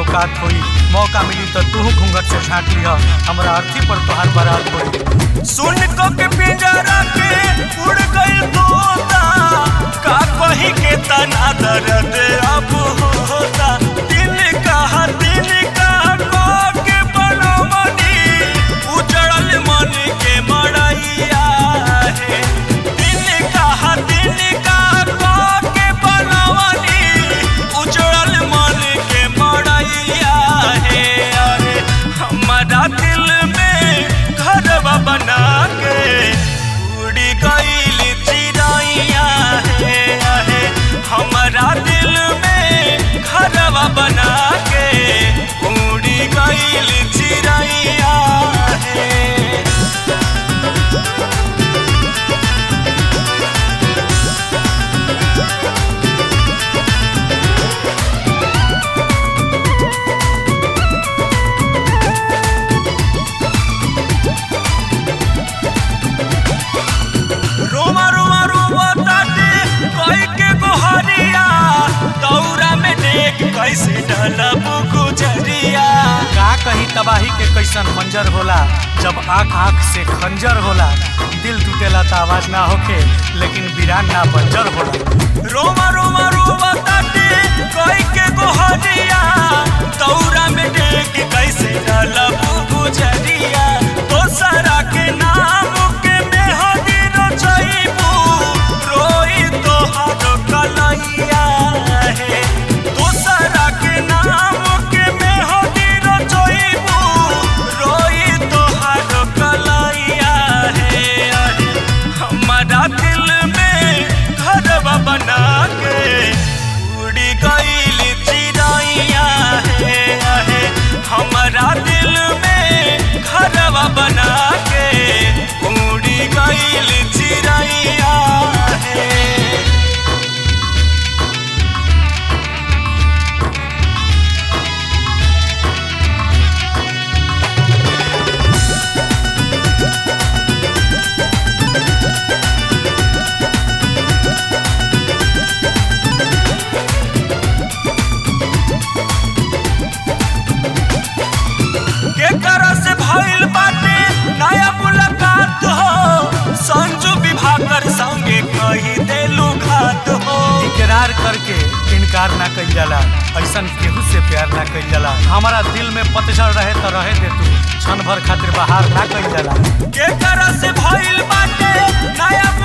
औकात होई मौका मिली तो तू घूंघट से झाँक लिह हमरा अर्थी पर तोहार बारात होई सुन को के पिंजरा के उड़ गई तोता का कहीं के तना दर्द अब होता दिल का दिल का को के बनमनी उजड़ल मन के मड़ैया है दिल का दिल का को के बनमनी उजड़ल मन के मड़ैया है अरे हमारा दिल में घरवा बना के उड़ी गईल चिड़ैया है आहे हमारा दिल में घरवा बना के उड़ी गईल चिड़ैया है रोमा रोमा रोमा ताटे कोई के गोहरिया दौरा में देख कैसे ढलब गुजरिया का कहीं तबाही के कैसन मंजर होला जब आँख आँख से खंजर होला दिल टूटेला तो आवाज ना होखे लेकिन वीरान ना बंजर होला रोमा रोमा रोमा ताटे कोई के गोहरिया दौरा में देख कैसे ढलब गुजरिया दोसरा के नाम के मेहदी रचैबू रोई तोहार कलैया है दोसरा के नाम के मेहदी रचैबू रोई तोहार कलैया है अरे हमारा दिल में घरवा बना के उड़ी गईल चिड़ैया है आहे हमारा दिल में घरवा बना के उड़ी गईल चिड़ैया है केकरा से भइल बाटे नया मुलाकात हो संजू विभाकर संगे कही देलू घात हो इकरार करके इनकार ना कइल जाला ऐसन केहू से प्यार ना कइल जाला हमारा दिल में पतझड़ रहे तो रहे दे तू क्षण भर खातिर बाहर ना कइल जाला केकरा से भइल बाटे नया